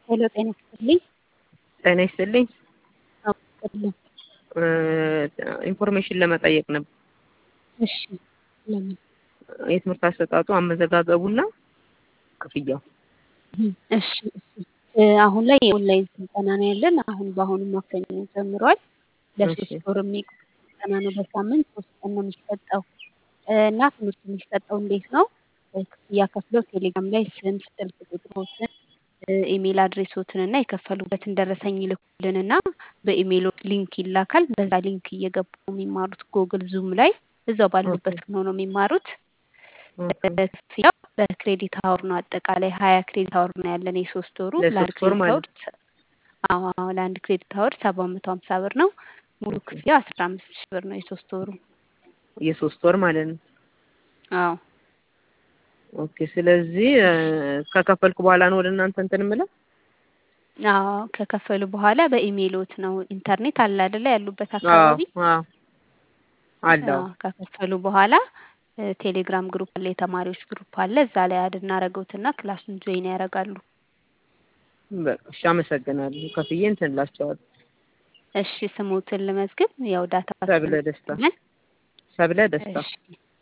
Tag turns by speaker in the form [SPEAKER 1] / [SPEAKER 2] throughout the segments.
[SPEAKER 1] ሄሎ ጤና ይስጥልኝ።
[SPEAKER 2] ጤና ይስጥልኝ።
[SPEAKER 1] አዎ ይስጥልኝ።
[SPEAKER 2] ኢንፎርሜሽን ለመጠየቅ ነበር።
[SPEAKER 1] እሺ ለምን?
[SPEAKER 2] የትምህርት አሰጣጡ አመዘጋገቡና ክፍያው።
[SPEAKER 1] እሺ እሺ አሁን ላይ የኦንላይን ስልጠና ነው ያለን። አሁን በአሁኑ ማክሰኞ ጀምሯል። ለሶስት
[SPEAKER 2] እሺ።
[SPEAKER 1] ወር የሚቆይ ስልጠና ነው። በሳምንት ሶስት ቀን ነው የሚሰጠው እና ትምህርቱ የሚሰጠው እንዴት ነው? ክፍያ ከፍለው ቴሌግራም ላይ ስም፣ ስልክ ቁጥሮትን፣ ኢሜል አድሬሶትን እና የከፈሉበትን ደረሰኝ ይልኩልንና በኢሜይሎ ሊንክ ይላካል። በዛ ሊንክ እየገቡ የሚማሩት ጎግል ዙም ላይ እዛው ባሉበት ሆነው ነው የሚማሩት። ክፍያው በክሬዲት አወር ነው። አጠቃላይ ሀያ ክሬዲት አወር ነው ያለን የሶስት ወሩ ለአንድ
[SPEAKER 2] ለሶስት ወር
[SPEAKER 1] ክሬዲት
[SPEAKER 2] ማለት
[SPEAKER 1] አወር አዎ አዎ ለአንድ ክሬዲት አወር ሰባት መቶ ሀምሳ ብር ነው። ሙሉ ክፍያ አስራ አምስት ሺህ ብር ነው የሶስት ወሩ።
[SPEAKER 2] የሶስት ወር ማለት ነው።
[SPEAKER 1] አዎ
[SPEAKER 2] ኦኬ። ስለዚህ እ፣ ከከፈልኩ በኋላ ነው ወደ እናንተ እንትን የምለው።
[SPEAKER 1] አዎ ከከፈሉ በኋላ በኢሜይሎት ነው። ኢንተርኔት አለ አይደለ? ያሉበት
[SPEAKER 2] አዎ
[SPEAKER 1] አካባቢ
[SPEAKER 2] አዎ አለው።
[SPEAKER 1] አዎ ከከፈሉ በኋላ እ፣ ቴሌግራም ግሩፕ አለ፣ የተማሪዎች ግሩፕ አለ። እዛ ላይ አድ እናደርገውትና ክላሱን ጆይን ያደርጋሉ።
[SPEAKER 2] በቃ እሺ፣ አመሰግናለሁ። ከፍዬ እንትን እላቸዋለሁ።
[SPEAKER 1] እሺ ስሙትን ልመዝግብ። ያው ዳታ
[SPEAKER 2] ሰብለ ደስታ
[SPEAKER 1] ስለምትጠቀመን
[SPEAKER 2] ሰብለ ደስታ
[SPEAKER 1] እሺ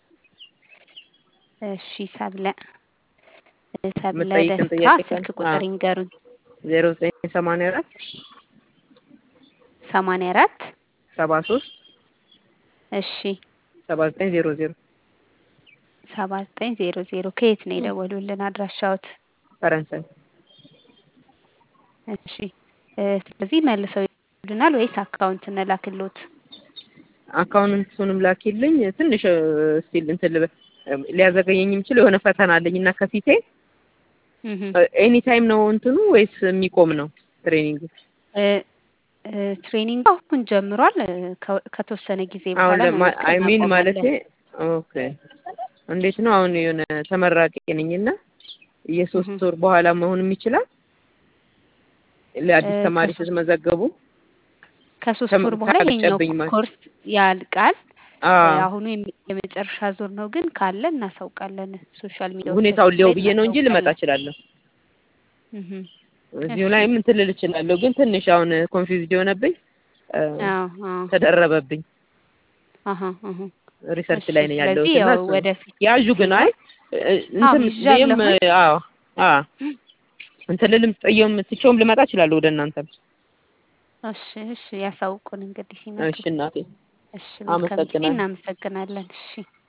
[SPEAKER 1] እሺ ሰብለ እ፣ ሰብለ
[SPEAKER 2] የምጠይቅን
[SPEAKER 1] ደስታ
[SPEAKER 2] ጥያቄ ካለ
[SPEAKER 1] ስልክ ቁጥር ይንገሩኝ።
[SPEAKER 2] ዜሮ ዘጠኝ ሰማንያ አራት
[SPEAKER 1] ሰማንያ አራት
[SPEAKER 2] ሰባ ሶስት
[SPEAKER 1] እሺ
[SPEAKER 2] ሰባ ዘጠኝ ዜሮ ዜሮ
[SPEAKER 1] ሰባ ዘጠኝ ዜሮ ዜሮ ከየት ነው የደወሉልን አድራሻዎት?
[SPEAKER 2] ፈረንሳይ
[SPEAKER 1] እሺ እ፣ ስለዚህ መልሰው ይልናል ወይስ አካውንት እንላክሎት?
[SPEAKER 2] አካውንቱንም ላኪልኝ። ትንሽ ስቲል እንትን ልበል ሊያዘገየኝ የሚችል የሆነ ፈተና አለኝ እና ከፊቴ
[SPEAKER 1] እህ
[SPEAKER 2] ኤኒ ታይም ነው እንትኑ ወይስ የሚቆም ነው ትሬኒንግ?
[SPEAKER 1] እ፣ እ፣ ትሬኒንግ አሁን ጀምሯል። እ፣ ከ- ከተወሰነ ጊዜ
[SPEAKER 2] አሁን
[SPEAKER 1] በኋላ
[SPEAKER 2] ለማ አይ
[SPEAKER 1] መመዝገብ
[SPEAKER 2] ሚን ማለቴ
[SPEAKER 1] እናቆማለን።
[SPEAKER 2] ኦኬ እንዴት ነው አሁን የሆነ ተመራቂ ነኝና የሶስት
[SPEAKER 1] እህ
[SPEAKER 2] ወር በኋላ መሆንም ይችላል ለአዲስ
[SPEAKER 1] እ፣
[SPEAKER 2] ተማሪ
[SPEAKER 1] ከሶስት
[SPEAKER 2] ስትመዘገቡ
[SPEAKER 1] ከሶስት
[SPEAKER 2] ተም-
[SPEAKER 1] ወር በኋላ ይሄኛው
[SPEAKER 2] ታጨብኝ ማለት
[SPEAKER 1] ኮርስ ያልቃል። እ፣
[SPEAKER 2] አዎ
[SPEAKER 1] አሁኑ የሚ- የመጨረሻ ዙር ነው፣ ግን ካለ እናሳውቃለን። ሶሻል ሚዲያዎቻችን
[SPEAKER 2] ሁኔታውን ሊየው
[SPEAKER 1] ላይ
[SPEAKER 2] ብዬ ነው እንጂ ልመጣ
[SPEAKER 1] እናሳውቃለን።
[SPEAKER 2] እችላለሁ።
[SPEAKER 1] እህ
[SPEAKER 2] እዚሁ
[SPEAKER 1] እሺ
[SPEAKER 2] ላይ ምን ትልል እችላለሁ፣ ግን ትንሽ አሁን ኮንፊውዝድ የሆነብኝ እ፣
[SPEAKER 1] አዎ አዎ
[SPEAKER 2] ተደረበብኝ
[SPEAKER 1] አሀ አሀ
[SPEAKER 2] ሪሰርች
[SPEAKER 1] እሺ
[SPEAKER 2] ላይ ነው ያለሁት
[SPEAKER 1] ስለዚህ
[SPEAKER 2] እና
[SPEAKER 1] ያው
[SPEAKER 2] እሱ ነው
[SPEAKER 1] ወደፊት
[SPEAKER 2] ያዡ ግን
[SPEAKER 1] ሲኖር
[SPEAKER 2] አይ እ፣
[SPEAKER 1] አዎ
[SPEAKER 2] እንትን ብዬም
[SPEAKER 1] ይዣለሁኝ
[SPEAKER 2] አዎ አዎ እንትን ልልም ጥዬውም ትቼውም ልመጣ እችላለሁ ወደ እናንተ።
[SPEAKER 1] እሺ እሺ ያሳውቁን እንግዲህ ሲመጡ
[SPEAKER 2] እሺ እናቴ
[SPEAKER 1] እሺ መልካም ጊዜ
[SPEAKER 2] አመሰግናለሁ።
[SPEAKER 1] እናመሰግናለን እሺ